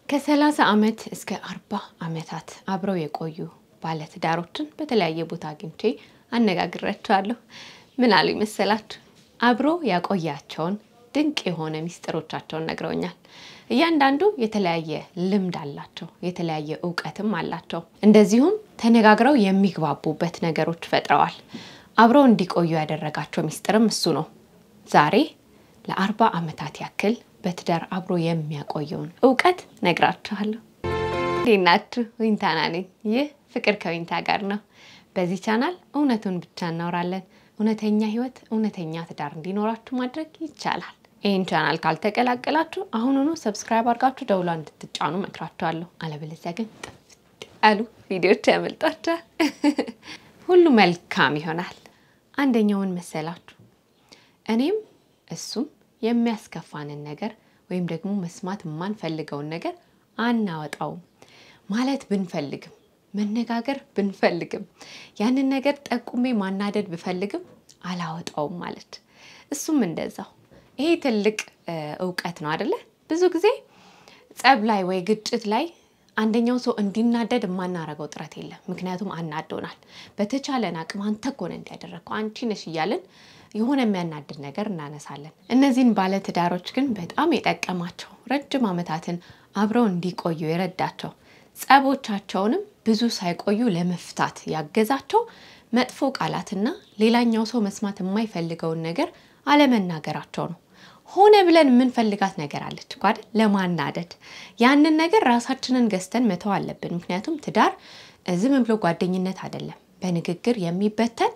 ከሰላሳ ዓመት እስከ አርባ ዓመታት አብረው የቆዩ ባለትዳሮችን በተለያየ ቦታ አግኝቼ አነጋግራቸዋለሁ። ምን አሉ ይመሰላችሁ? አብሮ ያቆያቸውን ድንቅ የሆነ ሚስጥሮቻቸውን ነግረውኛል። እያንዳንዱ የተለያየ ልምድ አላቸው፣ የተለያየ እውቀትም አላቸው። እንደዚሁም ተነጋግረው የሚግባቡበት ነገሮች ፈጥረዋል። አብረው እንዲቆዩ ያደረጋቸው ሚስጥርም እሱ ነው። ዛሬ ለአርባ ዓመታት ያክል በትዳር አብሮ የሚያቆየውን እውቀት ነግራችኋለሁ። እንዴት ናችሁ? ዊንታና ነኝ። ይህ ፍቅር ከዊንታ ጋር ነው። በዚህ ቻናል እውነቱን ብቻ እናወራለን። እውነተኛ ህይወት፣ እውነተኛ ትዳር እንዲኖራችሁ ማድረግ ይቻላል። ይህን ቻናል ካልተቀላቀላችሁ አሁኑኑ ሰብስክራይብ አድርጋችሁ ደውሏ እንድትጫኑ መክራችኋለሁ። አለበለዚያ ግን ጥፍት ያሉ ቪዲዮች ያመልጣችኋል። ሁሉ መልካም ይሆናል። አንደኛውን መሰላችሁ እኔም እሱም የሚያስከፋንን ነገር ወይም ደግሞ መስማት የማንፈልገውን ነገር አናወጣውም ማለት ብንፈልግም መነጋገር ብንፈልግም ያንን ነገር ጠቁሜ ማናደድ ብፈልግም አላወጣውም ማለት እሱም እንደዛው። ይሄ ትልቅ እውቀት ነው አደለ? ብዙ ጊዜ ጸብ ላይ ወይ ግጭት ላይ አንደኛው ሰው እንዲናደድ የማናረገው ጥረት የለም። ምክንያቱም አናዶናል። በተቻለን አቅም አንተ እኮ ነህ እንዲያደረግከው አንቺ ነሽ እያለን የሆነ የሚያናድድ ነገር እናነሳለን። እነዚህን ባለትዳሮች ግን በጣም የጠቀማቸው ረጅም ዓመታትን አብረው እንዲቆዩ የረዳቸው ጸቦቻቸውንም ብዙ ሳይቆዩ ለመፍታት ያገዛቸው መጥፎ ቃላትና ሌላኛው ሰው መስማት የማይፈልገውን ነገር አለመናገራቸው ነው። ሆነ ብለን የምንፈልጋት ነገር አለች እኮ አይደል? ለማናደድ ያንን ነገር ራሳችንን ገዝተን መተው አለብን። ምክንያቱም ትዳር ዝም ብሎ ጓደኝነት አይደለም። በንግግር የሚበተን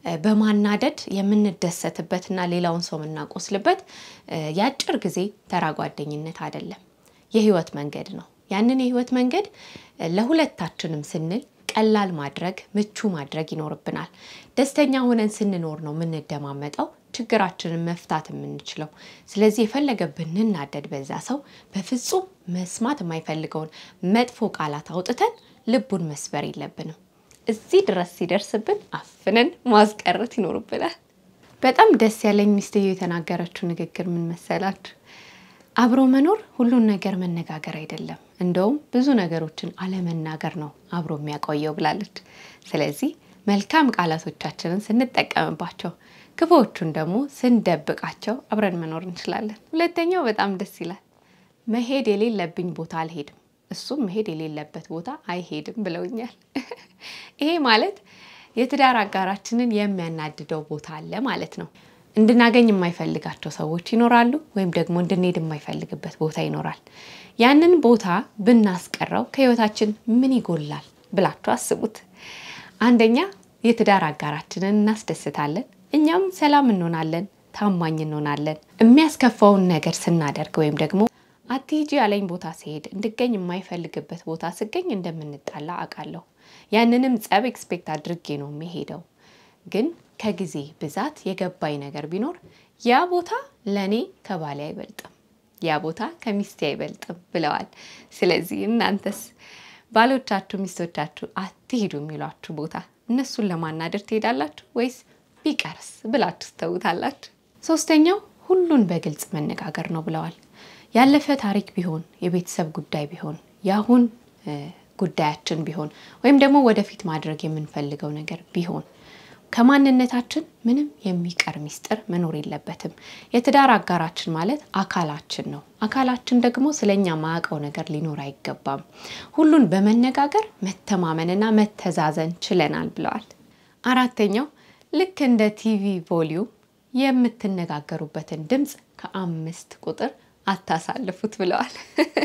በማናደድ የምንደሰትበትና ሌላውን ሰው የምናቆስልበት የአጭር ጊዜ ተራ ጓደኝነት አይደለም። የህይወት መንገድ ነው። ያንን የህይወት መንገድ ለሁለታችንም ስንል ቀላል ማድረግ ምቹ ማድረግ ይኖርብናል። ደስተኛ ሆነን ስንኖር ነው የምንደማመጠው ችግራችንን መፍታት የምንችለው። ስለዚህ የፈለገ ብንናደድ በዛ ሰው በፍጹም መስማት የማይፈልገውን መጥፎ ቃላት አውጥተን ልቡን መስበር የለብንም። እዚህ ድረስ ሲደርስብን አፍነን ማስቀረት ይኖርብናል። በጣም ደስ ያለኝ ሚስትየው የተናገረችው ንግግር ምን መሰላችሁ? አብሮ መኖር ሁሉን ነገር መነጋገር አይደለም፣ እንደውም ብዙ ነገሮችን አለመናገር ነው አብሮ የሚያቆየው ብላለች። ስለዚህ መልካም ቃላቶቻችንን ስንጠቀምባቸው፣ ክፉዎቹን ደግሞ ስንደብቃቸው አብረን መኖር እንችላለን። ሁለተኛው በጣም ደስ ይላል። መሄድ የሌለብኝ ቦታ አልሄድም፣ እሱም መሄድ የሌለበት ቦታ አይሄድም ብለውኛል። ይሄ ማለት የትዳር አጋራችንን የሚያናድደው ቦታ አለ ማለት ነው። እንድናገኝ የማይፈልጋቸው ሰዎች ይኖራሉ፣ ወይም ደግሞ እንድንሄድ የማይፈልግበት ቦታ ይኖራል። ያንን ቦታ ብናስቀረው ከህይወታችን ምን ይጎላል ብላችሁ አስቡት። አንደኛ የትዳር አጋራችንን እናስደስታለን፣ እኛም ሰላም እንሆናለን፣ ታማኝ እንሆናለን። የሚያስከፋውን ነገር ስናደርግ ወይም ደግሞ አትሂጂ ያለኝ ቦታ ሲሄድ እንድገኝ የማይፈልግበት ቦታ ስገኝ እንደምንጣላ አውቃለሁ። ያንንም ጸብ ኤክስፔክት አድርጌ ነው የሚሄደው ግን ከጊዜ ብዛት የገባኝ ነገር ቢኖር ያ ቦታ ለእኔ ከባሌ አይበልጥም፣ ያ ቦታ ከሚስቴ አይበልጥም ብለዋል። ስለዚህ እናንተስ ባሎቻችሁ፣ ሚስቶቻችሁ አትሄዱ የሚሏችሁ ቦታ እነሱን ለማናደር ትሄዳላችሁ ወይስ ቢቀርስ ብላችሁ ትተውታላችሁ? ሶስተኛው ሁሉን በግልጽ መነጋገር ነው ብለዋል። ያለፈ ታሪክ ቢሆን የቤተሰብ ጉዳይ ቢሆን የአሁን ጉዳያችን ቢሆን ወይም ደግሞ ወደፊት ማድረግ የምንፈልገው ነገር ቢሆን ከማንነታችን ምንም የሚቀር ሚስጥር መኖር የለበትም። የትዳር አጋራችን ማለት አካላችን ነው። አካላችን ደግሞ ስለኛ ማያውቀው ነገር ሊኖር አይገባም። ሁሉን በመነጋገር መተማመንና መተዛዘን ችለናል ብለዋል። አራተኛው ልክ እንደ ቲቪ ቮሊዩም የምትነጋገሩበትን ድምፅ ከአምስት ቁጥር አታሳልፉት ብለዋል።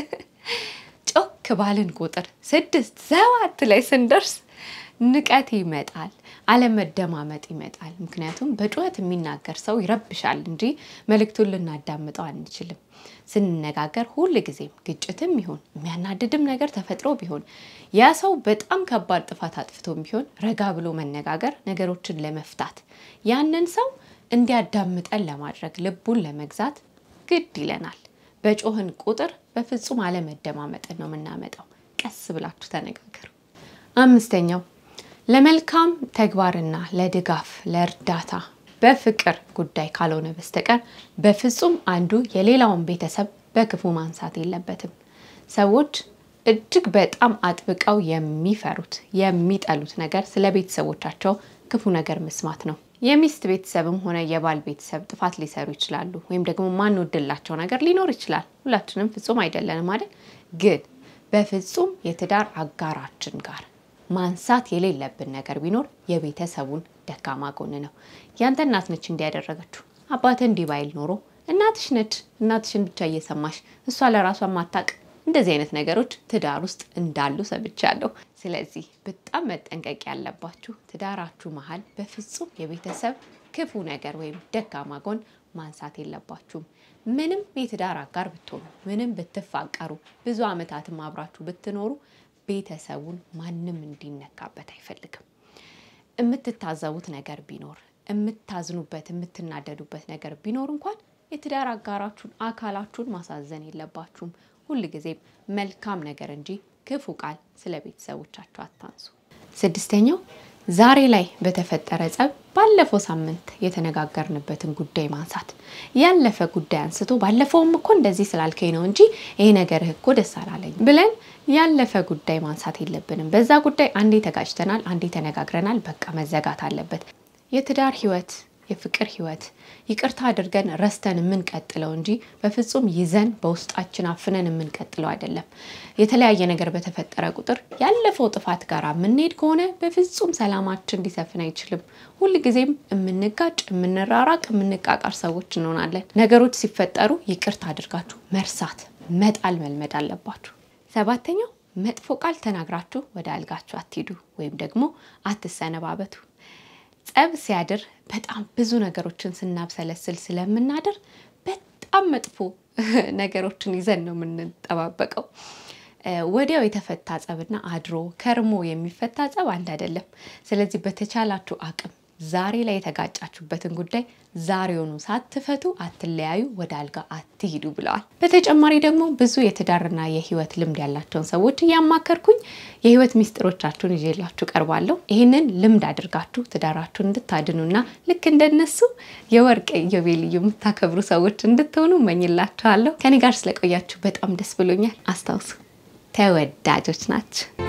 ጮክ ባልን ቁጥር ስድስት ሰባት ላይ ስንደርስ ንቀት ይመጣል፣ አለመደማመጥ ይመጣል። ምክንያቱም በጩኸት የሚናገር ሰው ይረብሻል እንጂ መልእክቱን ልናዳምጠው አንችልም። ስንነጋገር ሁል ጊዜም ግጭትም ይሁን የሚያናድድም ነገር ተፈጥሮ ቢሆን ያ ሰው በጣም ከባድ ጥፋት አጥፍቶም ቢሆን ረጋ ብሎ መነጋገር ነገሮችን ለመፍታት ያንን ሰው እንዲያዳምጠን ለማድረግ ልቡን ለመግዛት ግድ ይለናል። በጮህን ቁጥር በፍጹም አለመደማመጥን ነው የምናመጣው። ቀስ ብላችሁ ተነጋገሩ። አምስተኛው ለመልካም ተግባርና ለድጋፍ ለእርዳታ በፍቅር ጉዳይ ካልሆነ በስተቀር በፍጹም አንዱ የሌላውን ቤተሰብ በክፉ ማንሳት የለበትም። ሰዎች እጅግ በጣም አጥብቀው የሚፈሩት የሚጠሉት ነገር ስለ ቤተሰቦቻቸው ክፉ ነገር መስማት ነው። የሚስት ቤተሰብም ሆነ የባል ቤተሰብ ጥፋት ሊሰሩ ይችላሉ፣ ወይም ደግሞ ማንወድላቸው ነገር ሊኖር ይችላል። ሁላችንም ፍጹም አይደለንም አይደል? ግን በፍጹም የትዳር አጋራችን ጋር ማንሳት የሌለብን ነገር ቢኖር የቤተሰቡን ደካማ ጎን ነው። ያንተ እናት ነች እንዲያደረገችው አባትህ እንዲህ ባይል ኖሮ እናትሽ ነች። እናትሽን ብቻ እየሰማሽ እሷ ለራሷ ማታቅ እንደዚህ አይነት ነገሮች ትዳር ውስጥ እንዳሉ ሰምቻለሁ። ስለዚህ በጣም መጠንቀቅ ያለባችሁ ትዳራችሁ መሀል በፍጹም የቤተሰብ ክፉ ነገር ወይም ደካማ ጎን ማንሳት የለባችሁም። ምንም የትዳር አጋር ብትሆኑ፣ ምንም ብትፋቀሩ፣ ብዙ ዓመታትም አብራችሁ ብትኖሩ ቤተሰቡን ማንም እንዲነካበት አይፈልግም። የምትታዘቡት ነገር ቢኖር የምታዝኑበት የምትናደዱበት ነገር ቢኖር እንኳን የትዳር አጋራችሁን አካላችሁን ማሳዘን የለባችሁም። ሁል ጊዜም መልካም ነገር እንጂ ክፉ ቃል ስለ ቤተሰቦቻችሁ አታንሱ። ስድስተኛው ዛሬ ላይ በተፈጠረ ጸብ ባለፈው ሳምንት የተነጋገርንበትን ጉዳይ ማንሳት። ያለፈ ጉዳይ አንስቶ ባለፈውም እኮ እንደዚህ ስላልከኝ ነው እንጂ ይሄ ነገርህ እኮ ደስ አላለኝ ብለን ያለፈ ጉዳይ ማንሳት የለብንም። በዛ ጉዳይ አንዴ ተጋጭተናል፣ አንዴ ተነጋግረናል፣ በቃ መዘጋት አለበት። የትዳር ህይወት የፍቅር ህይወት ይቅርታ አድርገን ረስተን የምንቀጥለው እንጂ በፍጹም ይዘን በውስጣችን አፍነን የምንቀጥለው አይደለም። የተለያየ ነገር በተፈጠረ ቁጥር ያለፈው ጥፋት ጋር የምንሄድ ከሆነ በፍጹም ሰላማችን ሊሰፍን አይችልም። ሁልጊዜም የምንጋጭ፣ የምንራራቅ፣ የምንቃቃር ሰዎች እንሆናለን። ነገሮች ሲፈጠሩ ይቅርታ አድርጋችሁ መርሳት፣ መጣል መልመድ አለባችሁ። ሰባተኛው መጥፎ ቃል ተናግራችሁ ወደ አልጋችሁ አትሂዱ ወይም ደግሞ አትሰነባበቱ። ጸብ ሲያድር በጣም ብዙ ነገሮችን ስናብሰለስል ስለምናድር በጣም መጥፎ ነገሮችን ይዘን ነው የምንጠባበቀው። ወዲያው የተፈታ ጸብና አድሮ ከርሞ የሚፈታ ጸብ አንድ አይደለም። ስለዚህ በተቻላችሁ አቅም ዛሬ ላይ የተጋጫችሁበትን ጉዳይ ዛሬውኑ ሳትፈቱ አትለያዩ፣ ወደ አልጋ አትሂዱ ብለዋል። በተጨማሪ ደግሞ ብዙ የትዳርና የህይወት ልምድ ያላቸውን ሰዎች እያማከርኩኝ የህይወት ሚስጥሮቻችሁን ይዤላችሁ ቀርባለሁ። ይህንን ልምድ አድርጋችሁ ትዳራችሁን እንድታድኑና ልክ እንደነሱ የወርቅ ኢዮቤልዩ የምታከብሩ ሰዎች እንድትሆኑ እመኝላችኋለሁ። ከኔ ጋር ስለቆያችሁ በጣም ደስ ብሎኛል። አስታውሱ፣ ተወዳጆች ናቸው።